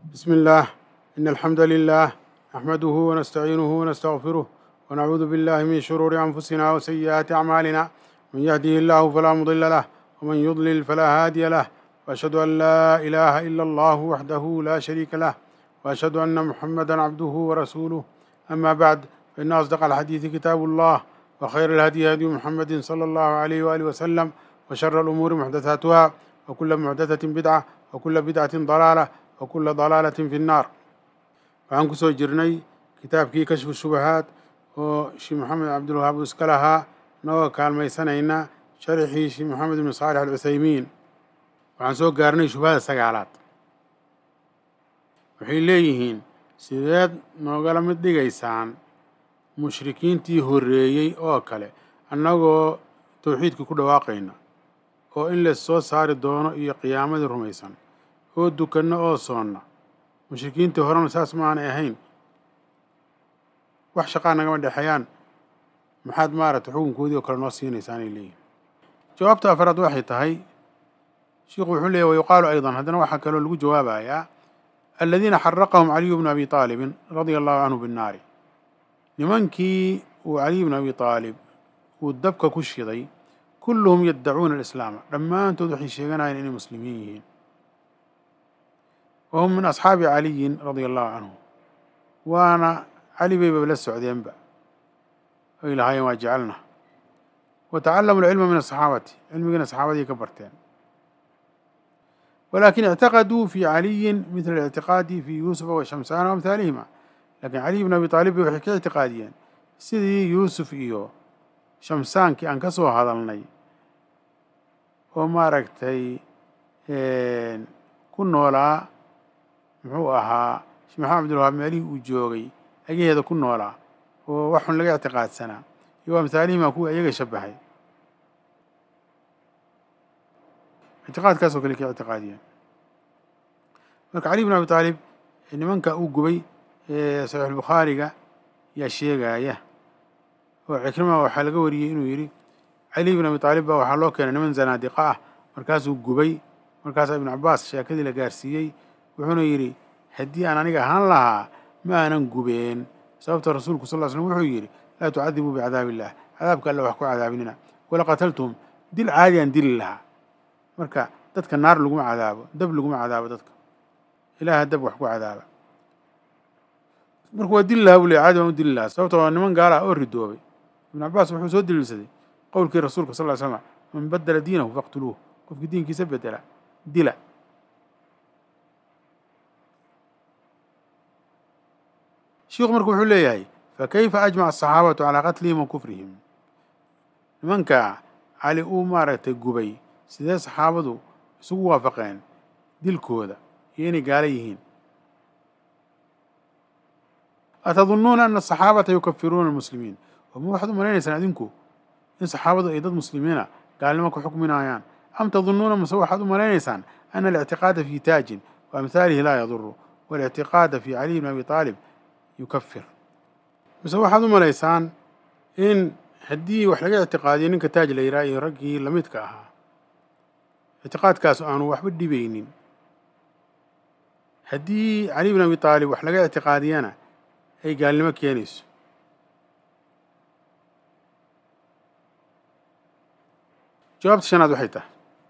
بسم الله إن الحمد لله نحمده ونستعينه ونستغفره ونعوذ بالله من شرور أنفسنا وسيئات أعمالنا من يهده الله فلا مضل له ومن يضلل فلا هادي له وأشهد أن لا إله إلا الله وحده لا شريك له وأشهد أن محمدا عبده ورسوله أما بعد فإن أصدق الحديث كتاب الله وخير الهدي هدي محمد صلى الله عليه وآله وسلم وشر الأمور محدثاتها وكل محدثة بدعة وكل بدعة ضلالة وكل ضلالة في النار waxaan kusoo jirnay kitaabkii kashfu shubahaad oo sheekh maxamed cabdulwahaab uu iska lahaa inagoo kaalmaysanayna sharxii sheekh maxamed ibnu saalix alcuthaymiin waxaan soo gaarnay shubhada sagaalaad waxay leeyihiin sideed noogala mid dhigaysaan mushrikiintii horreeyey oo kale annagoo towxiidka ku dhawaaqayna oo in la soo saari doono iyo qiyaamadii rumaysan oo dukanno oo soonna mushrikiintii horena saas ma aanay ahayn wax shaqaa nagama dhexeeyaan maxaad maaragtay xukunkoodii oo kale noo siinaysaanay leeyihin jawaabta afraad waxay tahay sheikhu wuxuu leeyahy wayuqaalu aydan haddana waxaa kaloo lagu jawaabayaa aladiina xaraqahum caliyu bnu abi aalibin radia allahu canhu binnaari nimankii uu caliy bnu abi aalib uu dabka ku shiday kulluhum yaddacuuna alislaama dhammaantood waxay sheeganayeen inay muslimiin yihiin wahum min asxaabi caliyin radia allahu canhu waana cali bayba la socdeenba ay lahaayeen waa jecelna wa tacallamu alcilma min asaxaabati cilmigiina saxaabadii ka barteen walakin ictaqaduu fi caliyin midla alictiqaadi fi yuusufa wa shamsaana waamhaalihima lakin caliy bn abi aalib bay waxay ka ictiqaadiyeen sidii yuusuf iyo shamsaankii aan ka soo hadalnay oo maaragtay ku noolaa muxuu ahaa sheekh maxamed abdulwahaab meelihii uu joogay agaheeda ku noolaa oo waxun laga ictiqaadsanaa iyo amhaalihima kuwa iyaga shabahay ictiqaadkaasoo kale ka ictiqaadiyeen marka cali bn abi aalib nimanka uu gubay saxiixulbukhaariga yaa sheegaya oo cikrima waxaa laga wariyey inuu yidhi cali bn abi aalib baa waxaa loo keenay niman zanaadiqa ah markaasuu gubay markaasaa ibnu cabaas sheekadii la gaarsiiyey wuxuuna yidhi haddii aan aniga ahaan lahaa ma aanan gubeen sababta rasuulku sal l slm wuxuu yidhi laa tucadibuu bicadaab illah cadaabka alle wax ku cadaabinina wala qataltum dil caadi aan dili lahaa marka dadka naar laguma cadaabo dab laguma cadaabo dadka ilaaha dab wax ku cadaaba marka waa dili lahaa buu le caadi baan u dili lahaa sababta waa niman gaala ah oo ridoobay ibnu cabaas wuxuu soo daliilsaday qowlkii rasuulka sal ly slam man badela diinahu faqtuluuh qofkii diinkiisa bedela dila shiikhu marka wuxuu leeyahay fakayfa ajmaca asaxaabatu calaa qatlihim wa kufrihim nimanka cali uu maaragtay gubay sidee saxaabadu isugu waafaqeen dilkooda iyo inay gaalo yihiin atadunnuuna ana asaxaabata yukafiruuna almuslimiin oma waxaad u malaynaysaan adinku in saxaabadu ay dad muslimiina gaalnimo ku xukminayaan am tadunnuuna mase waxaad u malaynaysaan ana alictiqaada fi taajin wa amhaalihi laa yaduru waاlictiqaada fi caliy bn abi aalib yukafir mise waxaad u malaysaan in haddii wax laga ictiqaadiyo ninka taaj la yidhaha iyo raggii lamidka ahaa ictiqaadkaas aanu waxba dhibaynin haddii cali bn abi aalib wax laga ictiqaadiyana ay gaalnimo keenayso jawaabta shanaad waxay tahay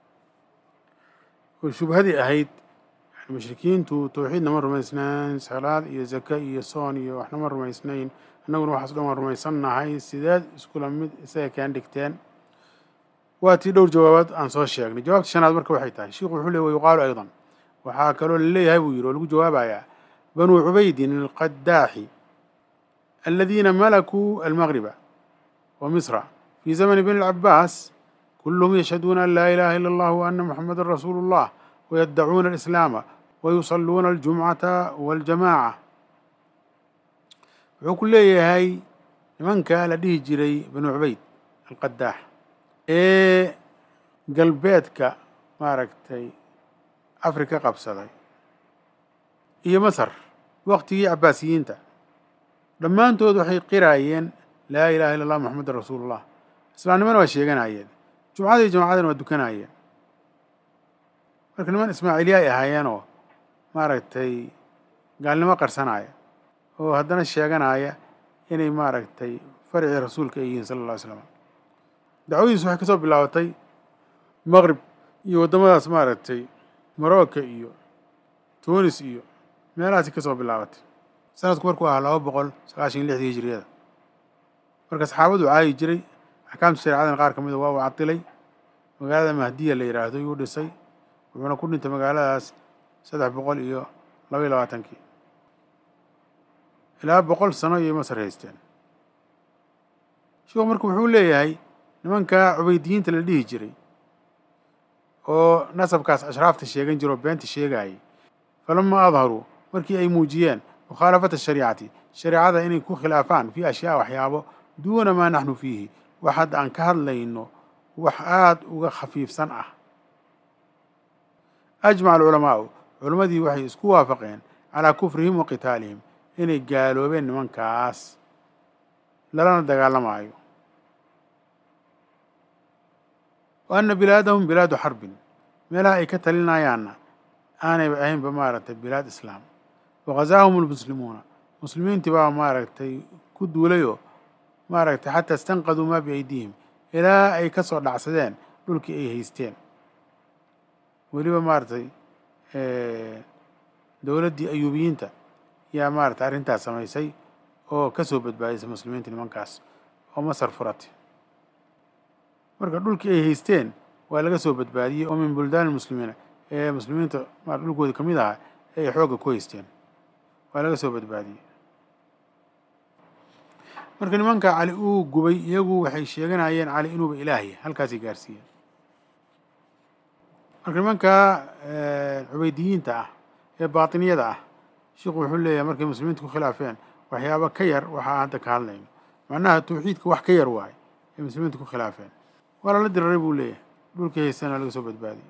oo shubhadii ahayd mushrikiintu towxiidna ma rumaysnayn salaad iyo zaka iyo soon iyo waxna ma rumaysnayn annaguna waxaas dhan waan rumaysannahay sideed iskula mid isaga kaan dhigteen waa tii dhowr jawaabaad aan soo sheegnay jawaabta shanaad marka waxay tahay sheikhu wuxuu ley wayuqaalu aydan waxaa kaloo laleeyahay buu yidhi oo lagu jawaabayaa banuu cubaydin alqadaaxi aladiina malakuu almagriba wa misra fii zamani bni alcabaas kulluhum yashhaduuna an laa ilaha ila allah wa ana muxamadan rasuulu اllah wayaddacuuna alislaama wayusalluuna aljumcata waاljamaaca wuxuu ku leeyahay nimanka la dhihi jiray banu cubayd alqadaax ee galbeedka maaragtay afrika qabsaday iyo masar waqtigii cabaasiyiinta dhammaantood waxay qiraayeen laa ilaha illa allah moxamedan rasuulu llah islaamnimana waa sheeganayeen jumcadii jamacadana waa dukanayeen marka niman ismaaciiliya ay ahaayeenoo maaragtay gaalnimo qarsanaya oo haddana sheeganaya inay maaragtay faricii rasuulka ay yihiin sala alla ly slam dacwadiisu waxay ka soo bilaabatay maqrib iyo waddamadaas maaragtay morocco iyo tunis iyo meelahaasi ka soo bilaabatay sanadku markuu ahaa laba boqol sagaashan iyo lixdii hijiriyada marka saxaabadu caayi jiray axkaamta shareecadan qaar ka mida waa uu cadilay magaalada mahdiya la yidhaahdo yuu dhisay wuxuuna ku dhintay magaaladaas saddex boqol iyo laba iyo labaatankii ilaa boqol sano ayay masar haysteen sheikhu marka wuxuu leeyahay nimankaa cubaydiyiinta la dhihi jiray oo nasabkaas ashraafta sheegan jira oo beenta sheegaayay falamaa adharuu markii ay muujiyeen mukhaalafata shariicati shareecada inay ku khilaafaan fii ashyaa waxyaabo duuna maa naxnu fiihi wax hadda aan ka hadlayno wax aada uga khafiifsan ah ajmaca alculamaa'u culammadii waxay isku waafaqeen calaa kufrihim wa qitaalihim inay gaaloobeen nimankaas lalana dagaalamaayo wa anna bilaadahum bilaadu xarbin meelaha ay ka talinayaanna aanayba ahaynba maaragtay bilaad islaam waghazaahum almuslimuuna muslimiintii baa maaragtay ku duulayoo maaragtay xataa istanqaduu maa biaydihim ilaa ay ka soo dhacsadeen dhulkii ay haysteen weliba maaragtay dowladdii ayuubiyiinta yaa maaragtay arrintaas samaysay oo ka soo badbaadisay muslimiinta nimankaas oo masar furatay marka dhulkii ay haysteen waa laga soo badbaadiyey oo min buldaani muslimiina ee muslimiinta ma dhulkoodii ka mid ahaa ee ay xoogga ku haysteen waa laga soo badbaadiyey marka nimanka cali uu gubay iyagu waxay sheeganayeen cali inuuba ilaahay halkaasay gaarsiiyeen marka nimanka cubaydiyiinta ah ee baatiniyada ah sheikhu wuxuu leeyahay markay muslimiinta ku khilaafeen waxyaaba ka yar waxaa hadda ka hadlayno macnaha tawxiidka wax ka yar waaye ay muslimiinta ku khilaafeen waa lala diraray buu leeyahay dhulkii haystana laga soo badbaadiyey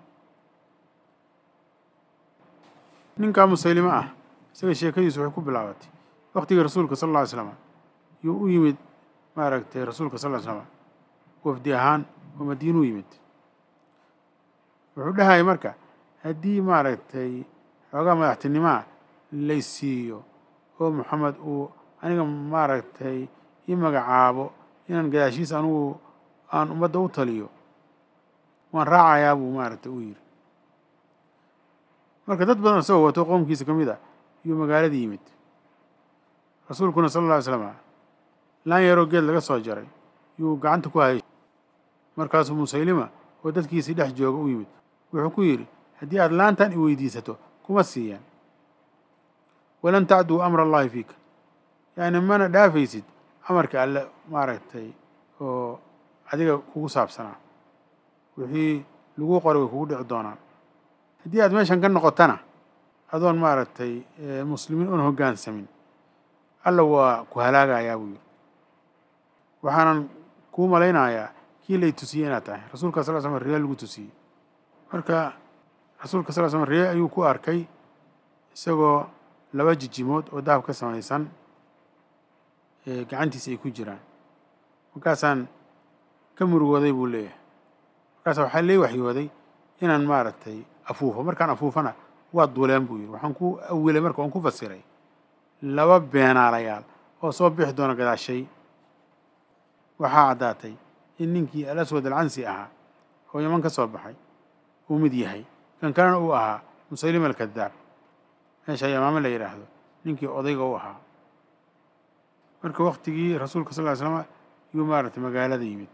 ninkaa musaylimo ah isaga sheekadiisu waxay ku bilaabatay waktigii rasuulka sal alla ly slam yuu u yimid maaragtay rasuulka sal ly slam wafdi ahaan oo madiinu u yimid wuxuu dhahayay marka haddii maaragtay xoogaa madaxtinimaa laysiiyo oo moxamed uu aniga maaragtay ii magacaabo inaan gadaashiis anugu aan ummadda u taliyo waan raacayaa buu maaragtay u yidhi marka dad badan isagoo wato qoomkiisa ka mid a yuu magaaladii yimid rasuulkuna sala alla ly slam laan yaroo geed laga soo jaray yuu gacanta ku hayay markaasuu musaylima oo dadkiisii dhex jooga u yimid wuxuu ku yidhi haddii aad laantan i weydiisato kuma siiyaan walan tacduu amra allahi fiika yacni mana dhaafaysid amarka alle maaragtay oo adiga kugu saabsanaa wixii lagu qoray way kugu dhici doonaan haddii aad meeshan ka noqotana adoon maaragtay muslimiin oon hoggaansamin alla waa ku halaagayaa buu yidhi waxaanan kuu malaynayaa kii lay tusiyey inaad tahay rasuulka sal slam riya lagu tusiyey marka rasuulka sal slam riye ayuu ku arkay isagoo laba jijimood oo dahab ka samaysan gacantiisa ay ku jiraan markaasaan ka murugooday buu leeyahay markaasa waxaa lee waxyooday inaan maaragtay afuufo markaan afuufana waa duuleen buu yidhi waxaan ku awilay marka waan ku fasiray laba beenaalayaal oo soo bixi doona gadaashay waxaa caddaatay in ninkii alaswad alcansi ahaa oo yaman ka soo baxay uu mid yahay kan kalena uu ahaa musaylima alkadaab meesha yamaame la yidhaahdo ninkii odayga u ahaa marka waktigii rasuulka sal ly slama yuu maaragtay magaalada yimid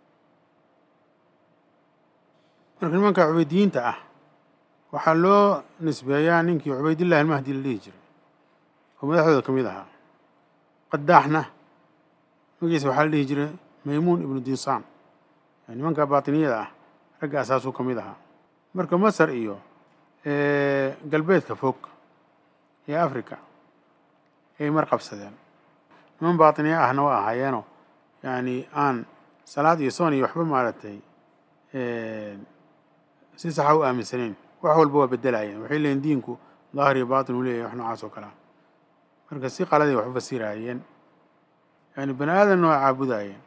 marka nimanka cubaydiyiinta ah waxaa loo nisbeeyaa ninkii cubaydillahi almahdi la dhihi jiray oo madaxdooda ka mid ahaa qadaaxna magiisa waxaa la dhihi jiray maymuun ibnu dinsaan nimanka baatiniyada ah ragga asaasuu ka mid ahaa marka masar iyo galbeedka fog ee africa ay mar qabsadeen niman baatiniya ahna waa ahaayeenoo yacni aan salaad iyo soon iyo waxba maaragtay si saxa u aaminsanayn wax walba waa bedelaayeen waxay leeyiin diinku daahir iyo baatin uu leeyahay wax noocaas oo kalea marka si qaladay wax u fasiraayeen yani bani aadanna waa caabudaayeen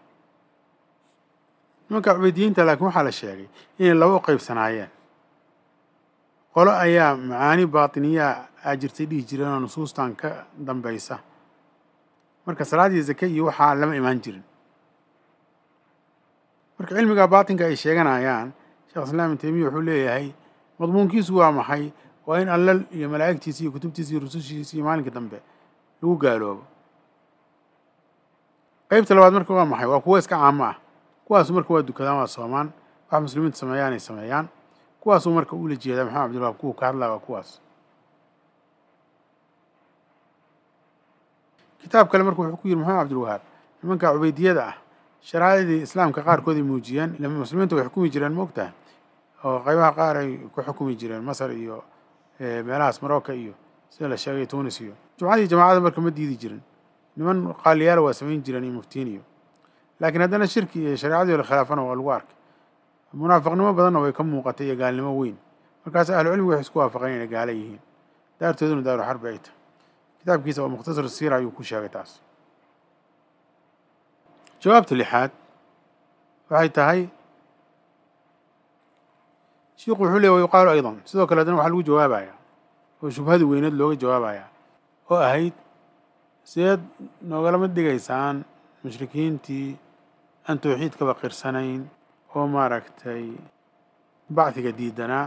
nimanka cubaydiyiinta laakiin waxaa la sheegay inay laba u qaybsanaayeen qolo ayaa macaani baatiniyaa aa jirtay dhihi jireen oo nusuustan ka dambaysa marka salaaddii zake iyo waxaa lama imaan jirin marka cilmiga baatinka ay sheeganayaan sheekh islaam ibn taymiya wuxuu leeyahay madmuunkiisu waa maxay waa in allal iyo malaa'igtiisa iyo kutubtiisa iyo rusushiisa iyo maalinka dambe lagu gaaloobo qeybta labaad marka waa maxay waa kuwo iska caamo ah kuwaasu marka waa dukadaan waa soomaan wax muslimiintu sameeyaan ay sameeyaan kuwaasuu marka ula jeedaa maxamed abdilwahaab kuwa ka hadlaya waa kuwaas kitaab kale marka wuxuu ku yidhi maxamed cabdilwahaab nimanka cubaydiyada ah sharaa'idii islaamka qaarkooday muujiyeen ila muslimiinta way xukumi jireen ma ogtahay oo qaybaha qaar ay ku xukumi jireen masar iyo meelahaas marocca iyo sida la sheegay tunis iyo jumcadii jamaacada marka ma diidi jirin niman qaaliyaala waa samayn jireen iyo muftiin iyo laakiin haddana shirki iyo shareecadii la khilaafana waa lagu arkay munaafiqnimo badanna way ka muuqatay iyo gaalnimo weyn markaas ahlu cilmigu waxay isku waafaqeen inay gaala yihiin daartooduna daaru xarbi ay tahay kitaabkiisa oo mukhtasar siira ayuu ku sheegay taas jawaabta lixaad waxay tahay shiiku wuxuu leey wa yuqaalu aydan sidoo kale haddana waxaa lagu jawaabayaa oo shubhadii weyneed looga jawaabayaa oo ahayd sideed noogalama dhigaysaan mushrikiintii aan tawxiidkaba qirsanayn oo maaragtay bacdiga diidanaa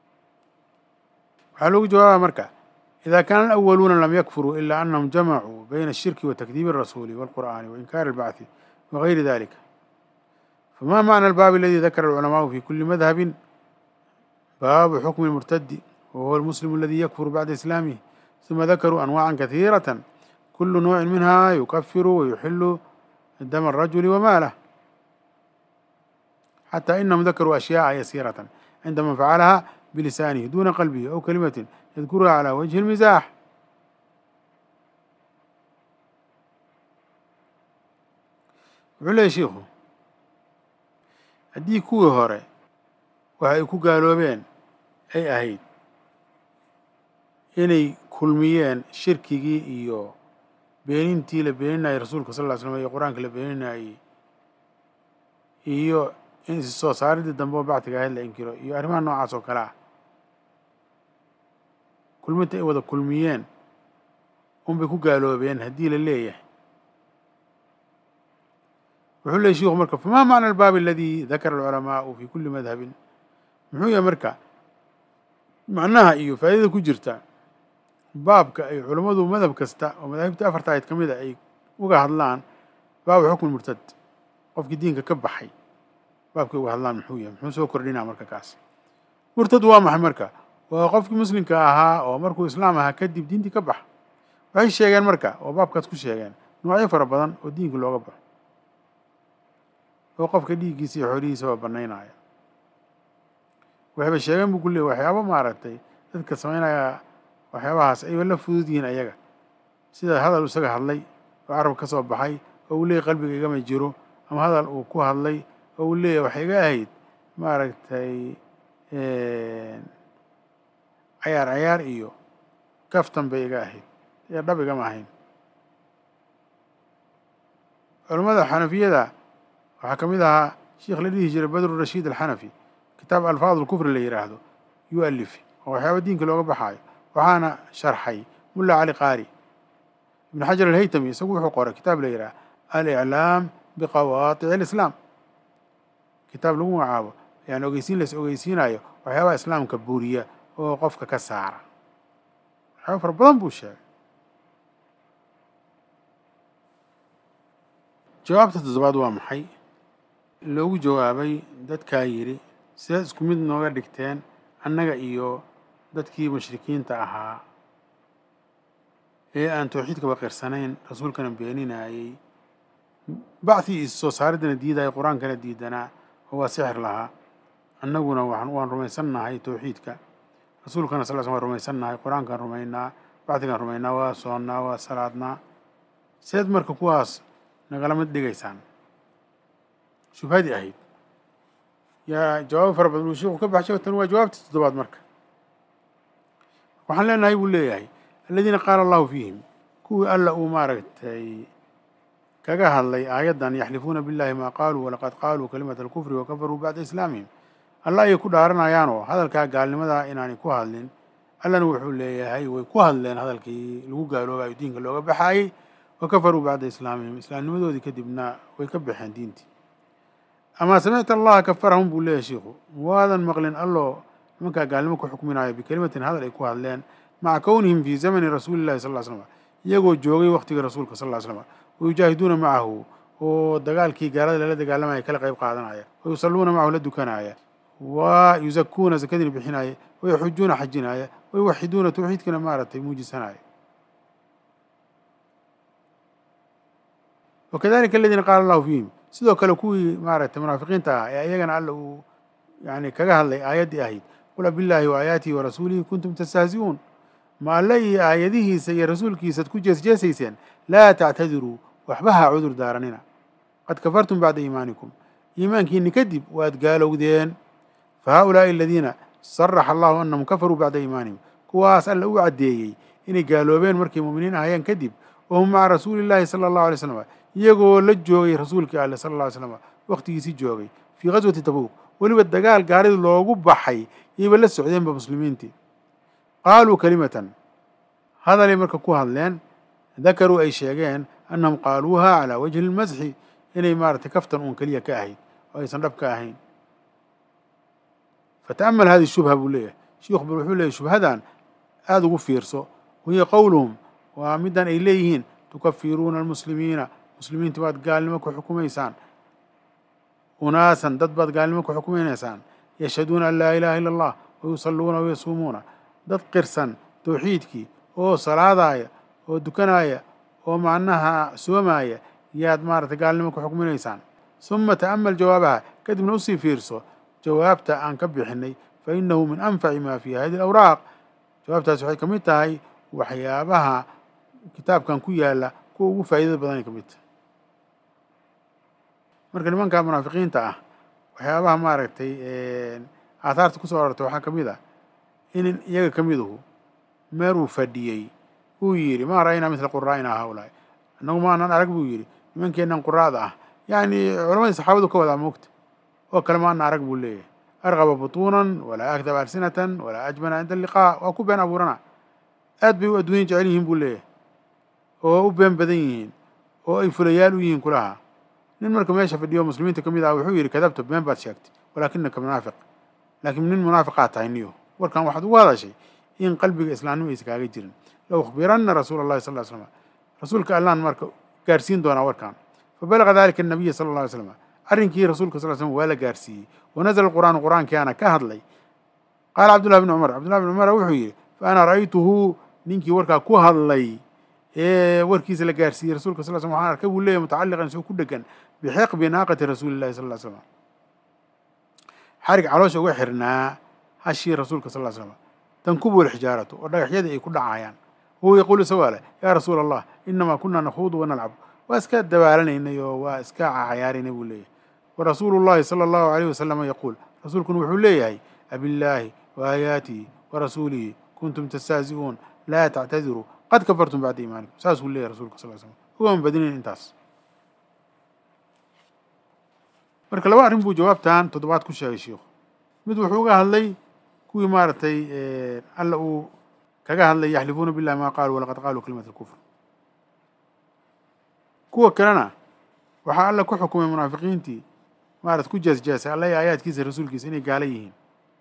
waxaa loogu jawaabaa marka إذا كان الأولون لم يكفروا إلا أنهم جمعوا بين الشرك وتكذيب الرسول والقرآن وإنكار البعث وغير ذلك فما معنى الباب الذي ذكر العلماء في كل مذهب باب حكم المرتد وهو المسلم الذي يكفر بعد إسلامه ثم ذكروا أنواعا كثيرة كل نوع منها يكفر ويحل دم الرجل وماله حتى إنهم ذكروا أشياء يسيرة عندما فعلها بلسانه دون قلبه أو كلمة يذكرها على وجه المزاح wuxuu leeyahy shiikhu haddii kuwii hore waxa ay ku gaaloobeen ay ahayd inay kulmiyeen shirkigii iyo beenintii la beeninayay rasuulka sal ll ly slam iyo qur-aanka la beeninayey iyo in is soo saaridii dambe oo bactiga ahayd la inkiro iyo arrimaha noocaas oo kale ah kulminta ay wada kulmiyeen unbay ku gaaloobeen haddii la leeyahay wuxuu leeyay shiku marka famaa macna albaab aladi dakara alculamaau fi kuli madhabin muxuu yahay marka macnaha iyo faa'idada ku jirta baabka ay culammadu madhab kasta oo madaahibta afarta ayd ka mid a ay uga hadlaan baabu xukmi murtad qofkii diinka ka baxay baabkay uga hadlaan muxuu yahay muxuu soo kordhinaa marka kaas murtad waa maxay marka waa qofkii muslimka ahaa oo markuu islaam ahaa kadib diintii ka baxa waxay sheegeen marka oo baabkaas ku sheegeen noocyo fara badan oo diinka looga baxo oo qofka dhiiggiisa iyo xoolihiisaba banaynaya waxayba sheegeen buu ku leeyay waxyaabo maaragtay dadka samaynaya waxyaabahaas ayba la fudud yihiin ayaga sida hadal isaga hadlay oo carab ka soo baxay oo uu leeyahy qalbiga igama jiro ama hadal uu ku hadlay oo uu leeyahy waxay iga ahayd maaragtay cayaar cayaar iyo kaftan bay iga ahayd iyo dhab igama ahayn culammada xanafiyada waxaa ka mid ahaa sheikh la dhihi jiray badru rashiid alxanafi kitaab alfaad lkufri la yidhaahdo yuu alifi oo waxyaaba diinka looga baxaayo waxaana sharxay mulla cali qaari ibn xajar alhaytami isagu wuxuu qoray kitaab la yidhaha aliclaam biqawaatici alislaam kitaab lagu magacaabo yani ogeysiin las ogeysiinayo waxyaabaha islaamka buuriya oo qofka ka saara waxyaaba fara badan buu sheegay jawaabta toddobaad waa maxay loogu jawaabay dadkaa yidhi sidaad isku mid nooga dhigteen annaga iyo dadkii mushrikiinta ahaa ee aan tawxiidkaba qirsanayn rasuulkana beeninayey bacdii is soo saariddana diidaya qur-aankana diidanaa oo waa sixir lahaa annaguna waan rumaysannahay tawxiidka rasuulkana sal sl waan rumaysannahay qur-aankaan rumaynaa bacdigaan rumaynaa waa soonnaa waa salaadnaa seed marka kuwaas nagala mid dhigaysaan shubhadii ahayd yaa jawaabo fara badan uu sheikhu ka baxshay tan waa jawaabta toddobaad marka waxaan leenahay buu leeyahay aladiina qaala allahu fiihim kuwii alla uu maaragtay kaga hadlay aayaddan yaxlifuuna billahi maa qaaluu walaqad qaaluu kalimata alkufri wakafaruu bacda islaamihim alla ayay ku dhaaranayaanoo hadalkaa gaalnimadaa inaanay ku hadlin allana wuxuu leeyahay way ku hadleen hadalkii lagu gaaloobayo diinka looga baxaayey wa kafaruu bacda islaamihim islaamnimadoodii kadibna way ka baxeen diintii amaa samicta allaha kafarahum buu leeyahay shiikhu waadan maqlin alloo nimankaa gaalnimo ku xukminayo bikelimatin hadal ay ku hadleen maca kownihim fii zamani rasuuli llahi sal ll slam iyagoo joogay waqtigii rasuulka sal ll slam wayujaahiduuna macahu oo dagaalkii gaalada lala dagaalamaya kala qayb qaadanaya wa yusalluuna macahu la dukanaya wa yuzakuuna zakadiina bixinaya wa yaxujuuna xajinaya wa yuwaxiduuna tawxiidkiina maaragtay muujisanaya wakadalika aladiina qaala allahu fiihim sidoo kale kuwii maaragtay munaafiqiinta ah ee iyagana alla uu yani kaga hadlay aayaddii ahayd qul abillaahi wa aayaatihi wa rasuulihi kuntum tastahzi'uun ma alle iyo aayadihiisa iyo rasuulkiisaad ku jeesjeesayseen laa tactadiruu waxba ha cudur daaranina qad kafartum bacda iimaanikum iimaankiinni kadib waad gaalowdeen fa haaulaa'i aladiina saraxa allahu annahum kafaruu bacda iimaanihim kuwaas alla u caddeeyey inay gaaloobeen markay mu'miniin ahayeen kadib wahum maca rasuuli llaahi sala allahu alay slam iyagoo la joogay rasuulkii alle sala alla ly slam wakhtigiisii joogay fii ghaswati tabuuk weliba dagaal gaaridii loogu baxay yayba la socdeenba muslimiintii qaaluu kalimatan hadalay marka ku hadleen dakaruu ay sheegeen annahum qaaluuha calaa wajhi lmasxi inay maaragtay kaftan uun keliya ka ahayd oo aysan dhab ka ahayn fata'amal hadihi shubha buu leeyahay shiikhu bal wuxuu leeyahy shubhadan aada ugu fiirso wahiya qowluhum waa middan ay leeyihiin tukafiruuna almuslimiina muslimiinta baad gaalnimo ku xukumaysaan unaasan dad baad gaalnimo ku xukumaynaysaan yashhaduuna an laa ilaaha illa allah wayusalluuna wayasuumuuna dad qirsan tawxiidkii oo salaadaaya oo dukanaya oo macnaha soomaaya yaad maaragtay gaalnimo ku xukminaysaan suma ta'amal jawaabaha kadibna usii fiirso jawaabta aan ka bixinay fa innahu min anfaci maa fii hadi alawraaq jawaabtaasi waxay ka mid tahay waxyaabaha kitaabkan ku yaalla kuwa ugu faa'iidada badanay ka mid tahay marka nimanka munaafiqiinta ah waxyaabaha maaragtay aathaarta kusoo arortay waxaa ka mid ah in iyaga ka miduhu meeruu fadhiyey uu yidhi maa ra'aynaa midla quraa'ina haulaai annagu maanan arag buu yidhi nimankeennan quraada ah yacni culamadii saxaabadu ka wadaa moogta oo kale maana arag buu leeyahay arqaba butuunan walaa akdaba alsinatan walaa ajbana cinda alliqaa waa ku been abuurana aad bay u adduunya jecel yihiin buu leeyahay oo u been badan yihiin oo ay fulayaal u yihiin kulaha nin marka meesha fadhiyo muslimiinta ka mid ah wuxuu yidhi kadabta been baad sheegtay walaakinaka munaafiq laakiin nin munaafiqaa tahay niyo warkan waxaad ugu hadashay in qalbiga islaamnimo aysa kaaga jirin low ukhbiranna rasuula allahi sal ly slam rasuulka allaan marka gaarsiin doonaa warkan fabalaga dalika annabiya sala alla alay slam arrinkii rasuulka sal slam waa la gaarsiiyey wanazla alqur'aanu qur'aankiana ka hadlay qaala cabdullahi bni cumar cabdullahi bni cumar wuxuu yidhi fa ana ra'aytuhu ninkii warkaa ku hadlay ee warkiisa la gaarsiiyey rasulka sal slam waxaan arkay buu leeyahy mutacalliqan isagoo ku dhegan bixiqbi naaqati rasuuli llahi sal ly slam xarig caloosha uga xirnaa hashii rasuulka sal ly slam tankubu alxijaaratu oo dhagaxyadii ay ku dhacayaan wahuwa yaquulu isagoo leh yaa rasuula allah inamaa kunaa nakhuudu wanalcab waa iska dabaaranaynay oo waa iska cayaaraynay buu leeyahay wa rasuulu llahi sala allahu alayh wasalama yaquul rasuulkuna wuxuu leeyahay abillaahi wa aayaatihi wa rasuulihi kuntum tastahzi'uun laa tactadiruu qad kafartum bacda iimaanikum saasuu leeyahay rasulka sal slam ugama badinayn intaas marka laba arrin buu jawaabtan toddobaad ku sheegay shiikhu mid wuxuu uga hadlay kuwii maaragtay alla uu kaga hadlay yaxlifuuna billahi ma qaaluu walaqad qaaluu kalimat alkufr kuwa kalena waxaa alla ku xukumay munaafiqiintii maarata ku jeesjeesay alla iyo aayaadkiisa rasuulkiisa inay gaala yihiin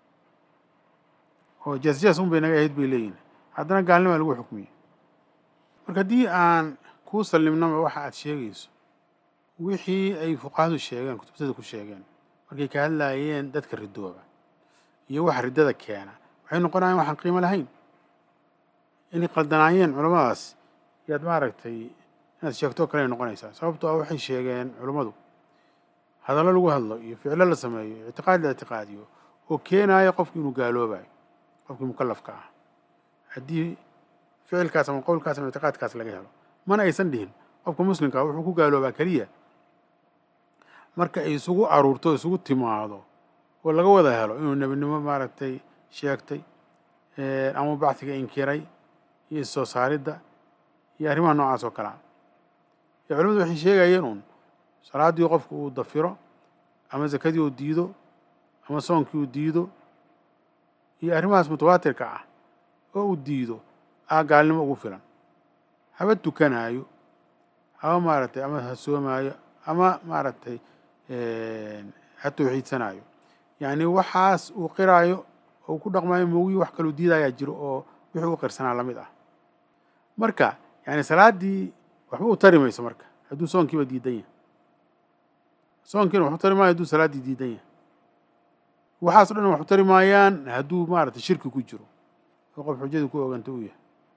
oo jeesjees un bay naga ahayd bay leeyihin haddana gaalnima lagu xukmiyey marka haddii aan kuu sallimnaba waxa aad sheegayso wixii ay fuqahadu sheegeen kutubtada ku sheegeen markay ka hadlaayeen dadka ridooba iyo waxa riddada keena waxay noqonayaan waxaan qiimo lahayn inay qaldanaayeen culamadaas yaad maaragtay inaad sheegtoo kale ay noqonaysaa sababtoo ah waxay sheegeen culammadu hadallo lagu hadlo iyo ficlo la sameeyo ictiqaad la ictiqaadiyo oo keenaaya qofku inuu gaaloobayo qofkii mukallafka ah haddii ficilkaas ama qowlkaas ama ictiqaadkaas laga helo mana aysan dhihin qofka muslimkaa wuxuu ku gaaloobaa keliya marka ay isugu aruurto isugu timaado oo laga wada helo inuu nebinimo maaragtay sheegtay ama bacdiga inkiray iyo issoo saaridda iyo arrimaha noocaas oo kalea ee culamadu waxay sheegayeen uun salaaddii qofku uu dafiro ama zakadii uu diido ama soonkii uu diido iyo arrimahaas mutawaatirka ah oo uu diido aa gaalnimo ugu filan haba tukanaayo haba maaragtay ama ha soomaayo ama maaragtay ha tawxiidsanaayo yacni waxaas uu qiraayo oo ku dhaqmaayo moogii wax kaluu diidayaa jiro oo wixii u qirsanaa la mid ah marka yani salaaddii waxba u tari mayso marka hadduu soonkiiba diidan yahay soonkiina wax u tari maayo hadduu salaaddii diidan yahay waxaas o dhan wax u tari maayaan hadduu maaragtay shirki ku jiro oo qof xujada ku oganta uu yahay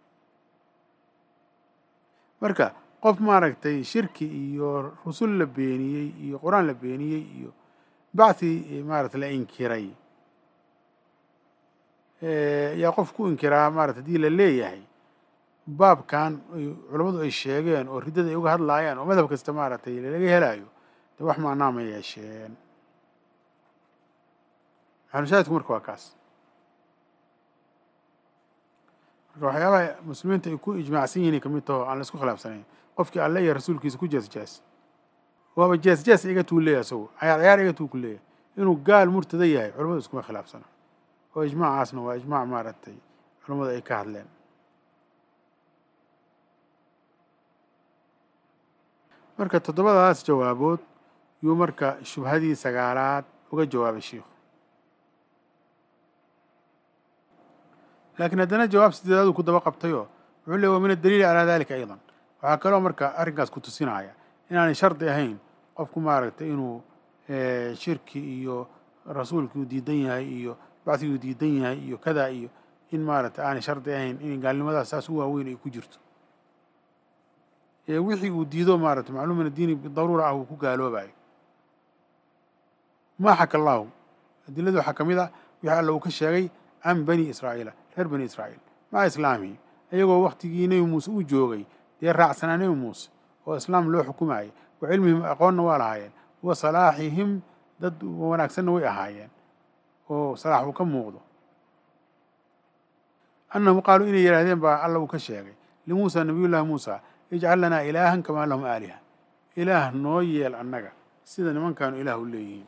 marka qof maaragtay shirki iyo rusul la beeniyey iyo qur-aan la beeniyey iyo bacthi maarata la inkiray yaa qof ku inkiraa maarata hadii la leeyahay baabkan culammadu ay sheegeen oo riddada ay uga hadlaayaan oo madhab kasta maaragtay laga helaayo de wax macnaa ma yeesheen maxalushaahidku marka waa kaas marka waxyaabaha muslimiinta ay ku ijmaacsan yihin kamid taho aan la isku khilaafsanayn qofkii alle iyo rasuulkiisa ku jees jees waaba jees jees iga tuu leeyahay isagu cayaar cayaar iga tuu ku leeyahay inuu gaal murtada yahay culamadu iskuma khilaafsana oo ijmaacaasna waa ijmaac maaragtay culammadu ay ka hadleen marka toddobadaas jawaabood yuu marka shubhadii sagaalaad uga jawaabay shiikhu laakiin haddana jawaab sideedaaduu ku daba qabtayoo wuxuu leey wa min addaliili calaa dalika aydan waxaa kaloo marka arrinkaas ku tusinaya inaanay shardi ahayn qofku maaragtay inuu shirki iyo rasuulkii uu diidan yahay iyo bacdigii uu diidan yahay iyo kadaa iyo in maaragtay aanay shardi ahayn in gaalnimadaas saas u waaweyn ay ku jirto wixii uu diido maaragtay macluum min addiini bidaruura ah uu ku gaaloobayo maa xaka allaahu adiladu waxaa ka mid ah wixii alla uu ka sheegay can bani israa'iila reer bani israa'iil maca islaamihi iyagoo waktigii nebi muuse u joogay dee raacsanaa nebi muuse oo islaam loo xukumayay wa cilmihim aqoonna waa lahaayeen wa salaaxihim dad wanaagsanna way ahaayeen oo salaax uu ka muuqdo annahum qaaluu inay yidhaahdeen baa alla uu ka sheegay limuusa nabiyullaahi muusa ijcal lanaa ilaahan kamaa lahum aaliha ilaah noo yeel annaga sida nimankaanu ilaah u leeyihiin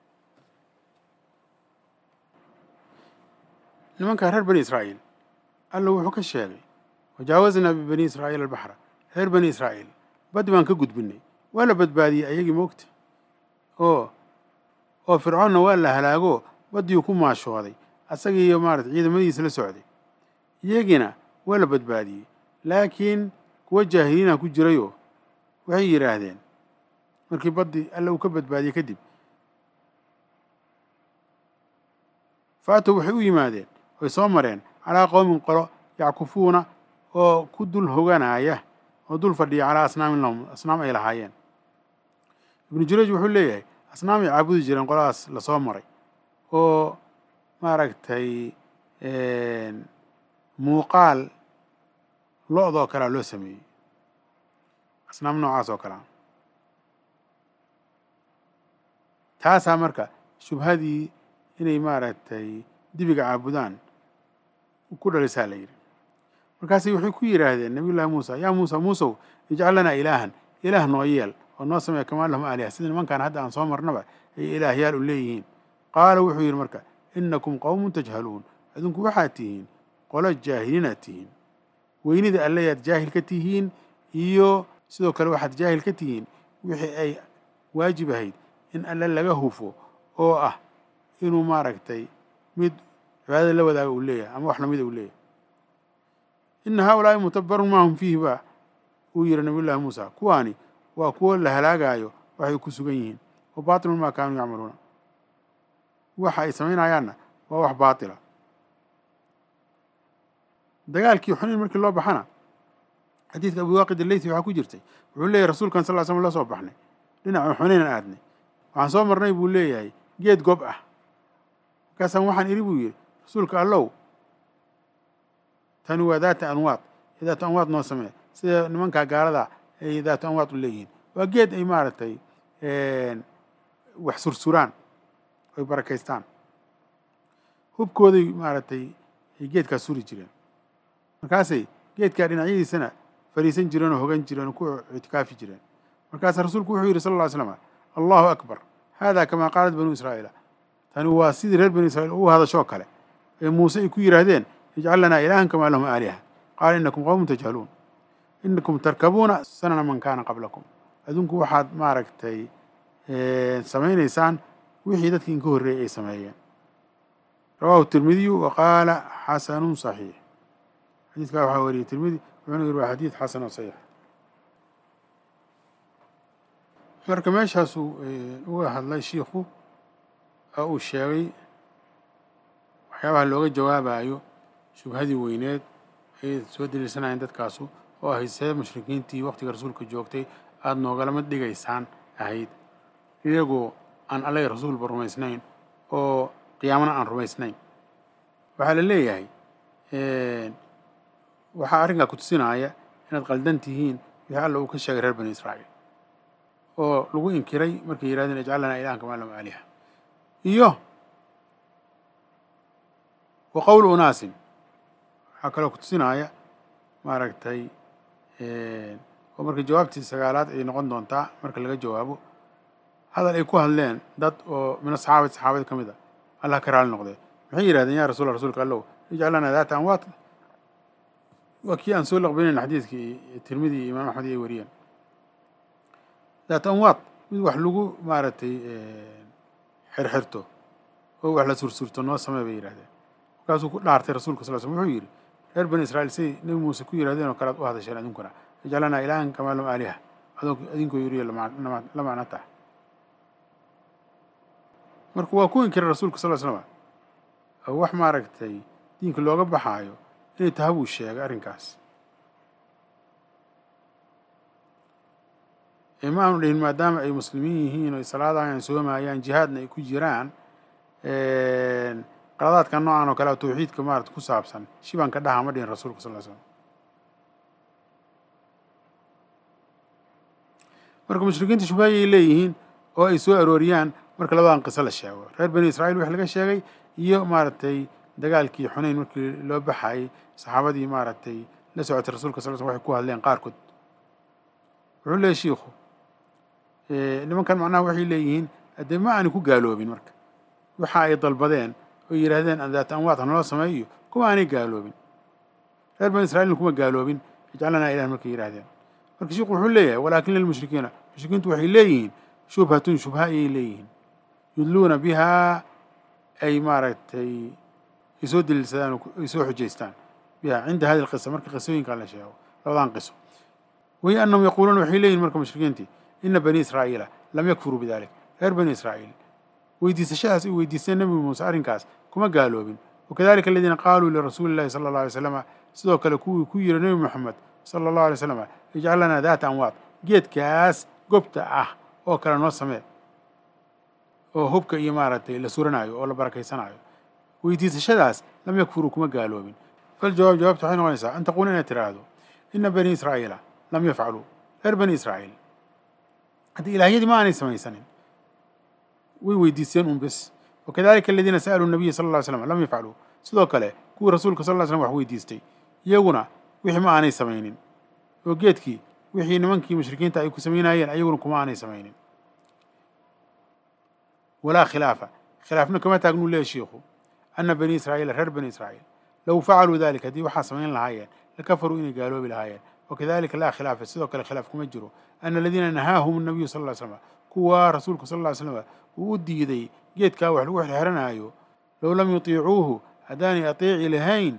nimankaa reer bani israa'iil alla wuxuu ka sheegay wajaawaznaa bibani israa'iil albaxra reer bani israa'iil baddi baan ka gudbinay waa la badbaadiyey ayagii moogta oo oo fircoonna waa la halaago baddiyuu ku maashooday asagiiyo maarata ciidamadiisa la socday iyagiina waa la badbaadiyey laakiin kuwa jaahiliina ku jirayoo waxay yidhaahdeen markii baddi alle uu ka badbaadiyey kadib faatow waxay u yimaadeen way soo mareen calaa qowmin qolo yackufuuna oo ku dul hoganaya oo dul fadhiya calaa asnaamin lahum asnaam ay lahaayeen ibnu jurayj wuxuu leeyahay asnaam ay caabudi jireen qoladaas lasoo maray oo maaragtay muuqaal lo-doo kalea loo sameeyey asnaam noocaas oo kalea taasaa marka shubhadii inay maaragtay dibiga caabudaan ku dhalisaa la yidhi markaasi waxay ku yidhaahdeen nabiyullaahi muusa yaa muusa muusow ijcal lanaa ilaahan ilaah noo yeel oo noo sameeya kamaa lahum aaliha sida nimankaan hadda aan soo marnaba ay ilaahyaal u leeyihiin qaala wuxuu yidhi marka innakum qowmun tajhaluun adinku waxaad tihiin qolo jaahiliinaad tihiin weynida alleyaad jaahil ka tihiin iyo sidoo kale waxaad jaahil ka tihiin wixii ay waajib ahayd in alle laga hufo oo ah inuu maaragtay mid cibaadada la wadaaga uu leeyahay ama wax lamida uu leeyahay ina haa-ulaa'i mutabarun maa hum fiihi ba uu yihi nabiyullaahi muusa kuwaani waa kuwo la halaagaayo waxay ku sugan yihiin wa baatilun maa kaanuu yacmaluuna waxa ay samaynayaanna waa wax baatila dagaalkii xunayn markii loo baxana xadiidka abi waaqid aleythi waxaa ku jirtay wuxuu leeyahy rasuulkan sal ly slam la soo baxnay dhinaca xunaynan aadnay waxaan soo marnay buu leeyahay geed gob ah markaasaan waxaan idhi buu yidhi rasuulka allow tani waa daata anwaad ee daatu anwaad noo samee sida nimankaa gaalada ay daatu anwaad u leeyihiin waa geed ay maaragtay wax sursuraan oy barakaystaan hubkooday maaragtay ay geedkaas suri jireen markaasay geedkaa dhinacyadiisana fadhiisan jireen oo hogan jireen oo ku ictikaafi jireen markaasa rasuulku wuxuu yidhi sal lla ly slam allahu akbar hada kamaa qaalat banuu israa'iila tani waa sidii reer bani israiil ugu hadashoo kale ee muuse ay ku yidhaahdeen ijcal lanaa ilaahan kamaa lahum aaliha qaala inakum qowmun tajhaluun inakum tarkabuuna sanana man kaana qablakum adinku waxaad maaragtay samaynaysaan wixii dadkii inka horreeyey ay sameeyeen rawahu tirmidiyu wa qaala xasanun saxiix xadiidkaa waxaa wariyey tirmidi wuxuuna yiri waa xadiid xasan oo saxiix marka meeshaasuu uga hadlay shiikhu oo uu sheegay waxyaabaha looga jawaabayo shubhadii weyneed ay soo daliilsanayeen dadkaasu oo ahayd see mushrikiintii waqtiga rasuulka joogtay aada noogalama dhigaysaan ahayd iyagoo aan allay rasuulba rumaysnayn oo qiyaamana aan rumaysnayn waxaa la leeyahay waxaa arrinkaa ku tusinaya inaad qaldan tihiin wixii alla uu ka sheegay reer bani israa'iil oo lagu inkiray markay yidhahdeen ijcal lanaa ilahan kamaa lahum aaliha iyo wa qowlu unaasin waxaa kaloo ku tusinaya maaragtay oo marka jawaabtii sagaalaad ay noqon doontaa marka laga jawaabo hadal ay ku hadleen dad oo min asaxaabati saxaabada ka mid a allah ka raali noqdee maxay yidhahdeen yaa rasuula rasuulka allow ijcal lanaa daata amwaat waa kii aan soo laqbinayn xadiidkii tirmidi iyo imaam axmed ay wariyeen daat amwaad mid wax lagu maaragtay xirxirto oo wax la sursurto noo samee bay yidhahdeen markaasuu ku dhaartay rasuulka sal slm wuxuu yidhi reer bani israiil siday nebi muuse ku yidhahdeen oo kale ad u hadasheen adinkuna ijcalanaa ilaahan kamaa lam aaliha adinkoo yiriyo la macno tah marka waa ku inkiray rasuulka sal slama oo wax maaragtay diinka looga baxaayo inay taha buu sheegay arrinkaas ma aanu dhihin maadaama ay muslimiin yihiin oo ay salaadahan soomayaan jihaadna ay ku jiraan qaladaadka noocan oo kale a tawxiidka maarata ku saabsan shibaan ka dhaha ma dhihin rasuulka sal slam marka mushrikiinta shubhayay leeyihiin oo ay soo arooriyaan marka labadan qiso la sheego reer bani israiil wix laga sheegay iyo maaragtay dagaalkii xunayn markii loo baxayay saxaabadii maaragtay la socotay rasulka sal slm waxay ku hadleen qaarkood wuxuu leeyay shiikhu nimankan macnaha waxay leeyihiin haddee ma aanay ku gaaloobin marka waxa ay dalbadeen oo yidhaahdeen daata amwaad hanaloo sameeyo kuma aanay gaaloobin reer bani israiilna kuma gaaloobin ijcalanaa ilah markay yidhahdeen marka shiikhu wuxuu leeyahay walaakin lilmushrikiina mushrikiintu waxay leeyihiin shubhatun shubha ayay leeyihiin yudluuna bihaa ay maaragtay ay soo daliilsadaan ay soo xujaystaan biha cinda hadi lqisa marka qisooyinkan la sheego labadan qiso wahiy annahum yaquuluuna waxay leeyihin marka mushrikiintii ina bani israa'iila lam yakfuruu bidalik reer bani israa'iil weydiisashadaas ay weydiisteen nebi muuse arrinkaas kuma gaaloobin wakadalika aladiina qaaluu lirasuuli llahi sala allah alay slama sidoo kale kuwii ku yiri nebi moxamed sala allahu alay slam ijcal lanaa daata amwaad geedkaas gobta ah oo kale noo samee oo hubka iyo maaragtay la suranaayo oo la barakaysanaayo weydiisashadaas lam yakfuruu kuma gaaloobin faljawaab jawaabta waxay noqonaysaa an taquula inaad tiraahdo ina bani israa'iila lam yafcaluu reer bani israa'iil haddii ilaahyadii ma aanay samaysanin way weydiisteen un bes wakadalika aladiina sa'aluu nabiya sala lla ly slam lam yafcaluu sidoo kale kuwii rasuulka sal ly slam wax weydiistay iyaguna wixii ma aanay samaynin oo geedkii wixii nimankii mushrikiinta ay ku samaynayeen ayaguna kuma aanay samaynin walaa khilaafa khilaafna kama taagnuu leeya shiikhu ana bani israa'iila reer bani israa'iil low facaluu dalik haddii waxaa samayn lahaayeen lakafaruu inay gaaloobi lahaayeen wakadalika laa khilaafa sidoo kale khilaaf kuma jiro ana aladiina nahaahum nabiyu sal ly slama kuwaa rasuulku sal ly slama uu u diiday geedkaa wax lagu xirxiranaayo low lam yutiicuuhu haddaanay ateeci lahayn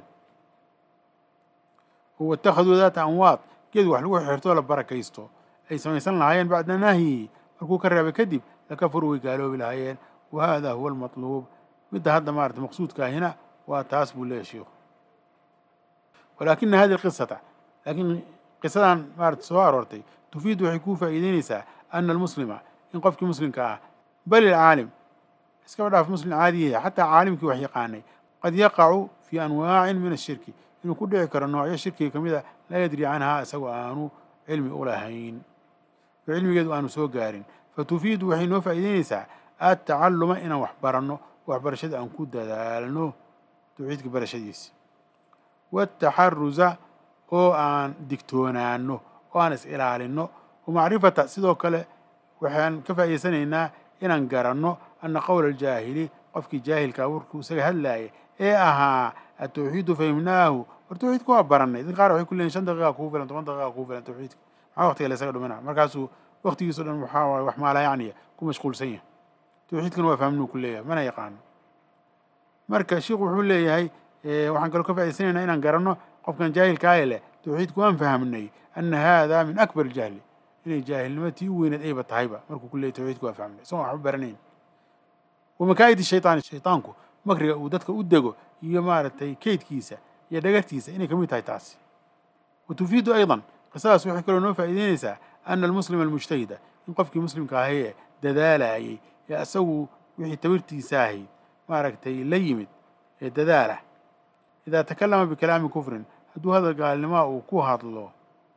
waittakhaduu daata amwaad geed wax lagu xirxirtoo la barakaysto ay samaysan lahaayeen bacda nahyi markuu ka reebay kadib lakafaruu way gaaloobi lahaayeen wa hada huwa almatluub midda hadda maarata maqsuudka ahina waa taas buu leeyahy shiikhu walaakina hadihi alqisata laakiin qisadan maarata soo aroortay tufiidu waxay kuu faa'iideynaysaa ana almuslima in qofkii muslimka ah bal ilcaalim iskaba dhaaf muslim caadi yahay xataa caalimkii wax yaqaanay qad yaqacu fii anwaacin min ashirki inuu ku dhici karo noocyo shirkiga ka mid a laa yadri canhaa isagoo aanu cilmi u lahayn oo cilmigeedu aanu soo gaarin fatufiidu waxay noo faa'iideynaysaa atacalluma inaan wax baranno waxbarashada aan ku dadaalno tawxiidka barashadiisi waataxarusa oo aan digtoonaano oo aan is ilaalinno wamacrifata sidoo kale waxaan ka faa'iidaysanaynaa inaan garanno ana qowla aljaahili qofkii jaahilkaa warkuu isaga hadlaaya ee ahaa atawxiidu fahimnaahu war tawxiidka waa baranay dadka qaar waxay ku leeyihin shan daqiiqa kugu filan toban daqiiqa kugu filan tawxiidka maxaa waqtiga la isaga dhumina markaasuu waqtigiiso dhan waxaa waaye wax maalaa yacniya ku mashquulsan yahay tawxiidkana waa fahmnuu ku leeyahay mana yaqaano marka sheikhu wuxuu leeyahay waxaan kaloo ka faa'idaysanaynaa inaan garanno qofkan jaahilkaaye leh tawxiidku waan fahamnay ana haadaa min akbar jahli inay jaahilnimo tii u weyneed ayba tahayba markuu ku leeyahy tawxiidku waa fahmnay isagoon waxba baranayn wamakaa'idi shaytaani shaytaanku makriga uu dadka u dego iyo maaragtay keydkiisa iyo dhagartiisa inay ka mid tahay taasi wa tufiidu aydan qisadaas waxay kaloo noo faa'iideynaysaa ana almuslima almujtahida in qofkii muslimka ahay ee dadaalayay ee isagu wixii tabirtiisa ahayd maaragtay la yimid ee dadaalah idaa takallama bikalaami kufrin hadduu hadal gaalnimaa uu ku hadlo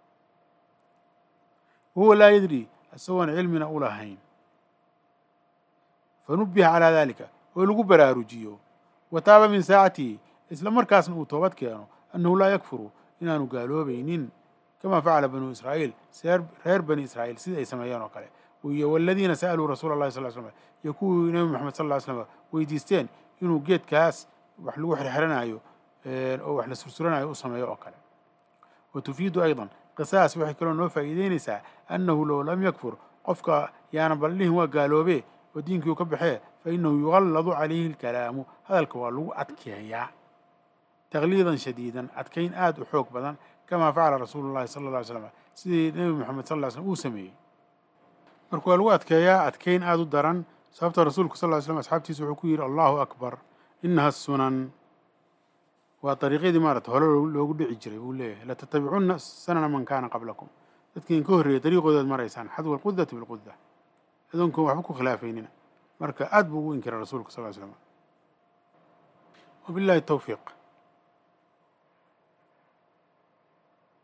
wahuwa laa yadri isagoon cilmina u lahayn fanubiha calaa dalika oo lagu baraarujiyo wa taaba min saacatihi isla markaasna uu toobad keeno annahu laa yakfuru inaanu gaaloobaynin kama facala banuu israa'iil reer bani israa'iil sidai ay sameeyeen oo kale iyo waladiina sa'aluu rasuula allahi sal slam iyo kuwii nebi moxamed sal ll slam weydiisteen inuu geedkaas wax lagu xirxiranayo oo wax la sursuranayo u sameeyo oo kale wa tufiidu aydan qisaas waxay kaloo noo faa'iideynaysaa annahu low lam yakfur qofka yaana baldhihin waa gaaloobee oo diinkii u ka baxee fa innahu yugalladu calayhi alkalaamu hadalka waa lagu adkeeyaa takliidan shadiidan adkayn aada u xoog badan kamaa facala rasuulu llahi sala alla ly slam sidii nebi moxamed sal ll slam uu sameeyey marka waa lagu adkeeyaa adkayn aada u daran sababta rasuulku sal ly slam asxaabtiisa wuxuu ku yidhi allahu akbar inaha sunan waa dariiqyadii maarata hore loogu dhici jiray buu leeyahay latattabicunna sanana man kaana qablakum dadkiin ka horreeyay dariiqoodaad maraysaan xadwa alqudati bilquda adoonkoon waxba ku khilaafaynina marka aad buu ugu inkiray rasuulka sal ly slam wabillahi tawfiiq